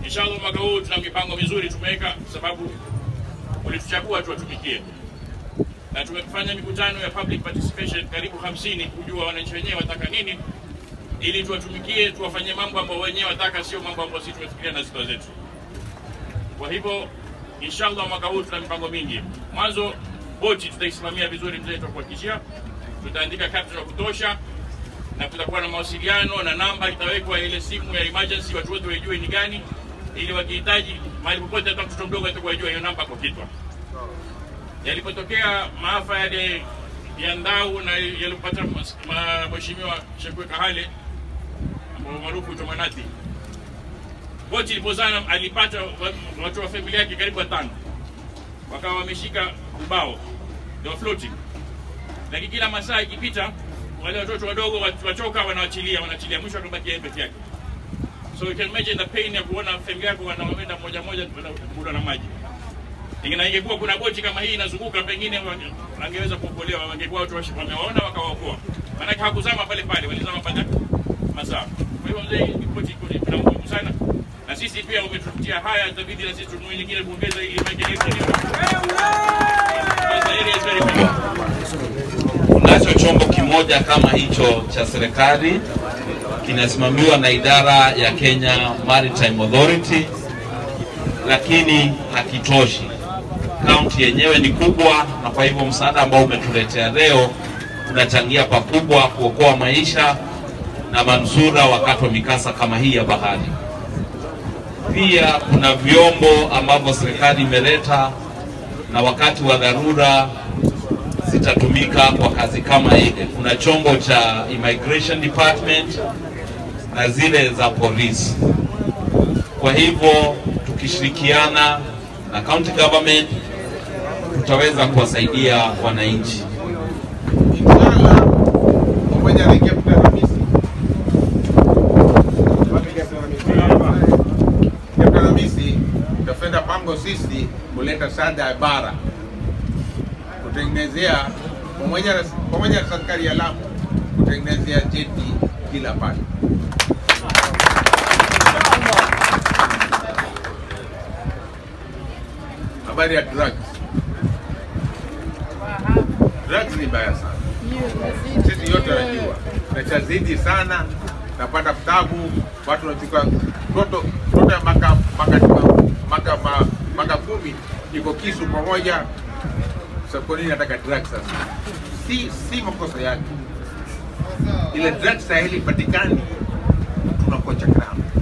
Inshallah mwaka huu tuna mipango mizuri tumeweka, sababu ulituchagua tuwatumikie, na tumefanya mikutano ya public participation karibu 50 kujua wananchi wenyewe wataka nini, ili tuwatumikie, tuwafanyie mambo ambayo wenyewe wataka, sio mambo ambayo sisi tumefikiria na zito zetu. Kwa hivyo inshallah mwaka huu tuna mipango mingi. Mwanzo boti tutaisimamia vizuri, mzee, tutakuhakikishia tutaandika captain wa kutosha na kutakuwa na mawasiliano na namba itawekwa ile simu ya emergency, watu wote waijue ni gani, ili wakihitaji mahali popote, hata mtoto mdogo atakuwa ajua hiyo namba kwa kichwa. Yalipotokea maafa yale ya Ndau na yalipata mheshimiwa Shekwe Kahale ambao maarufu huitwa Manati, boti ilipozama alipata wa- watu wa familia yake karibu watano, wakawa wameshika ubao, they were floating lakini kila masaa ikipita wale watoto wadogo wat- wachoka, wanawachilia wanachilia, mwisho akabaki yeye peke yake. So you can imagine the pain ya kuona familia yako wanaenda moja moja kuda na maji. Ingine ingekuwa kuna boti kama hii inazunguka, pengine wange- wangeweza kuokolewa, wangekuwa watu washi- wamewaona wakawaokoa, maanake hakuzama pale pale, walizama baada ya masaa. Kwa hivyo mzee, hii boti iko ni- ina muhimu sana, na sisi pia umetutia haya, itabidi na sisi tununue nyingine kuongeza ili maji yetu Tunacho chombo kimoja kama hicho cha serikali kinasimamiwa na idara ya Kenya Maritime Authority, lakini hakitoshi. Kaunti yenyewe ni kubwa, na kwa hivyo msaada ambao umetuletea leo unachangia pakubwa kuokoa maisha na manusura wakati wa mikasa kama hii ya bahari. Pia kuna vyombo ambavyo serikali imeleta na wakati wa dharura zitatumika kwa kazi kama ile. Kuna chombo cha immigration department na zile za polisi. Kwa hivyo tukishirikiana na county government tutaweza kuwasaidia wananchi. Inshallah, pamoja na Captain Hamisi. Wapi Captain Hamisi? Captain Hamisi, tutafenda pango sisi kuleta sada ya bara kutengenezea pamoja na pamoja na serikali ya Lamu kutengenezea jeti kila pale. Habari ya drugs. Drugs ni baya sana. Sisi yote wanajua, nachazidi sana, napata tabu, watu wanachukua mtoto mtoto ya maka maka maka ma- maka kumi iko kisu pamoja. Sasa kwa nini nataka drugs sasa? Si si makosa yake, ile drugs sahili patikani, tunakocha kramu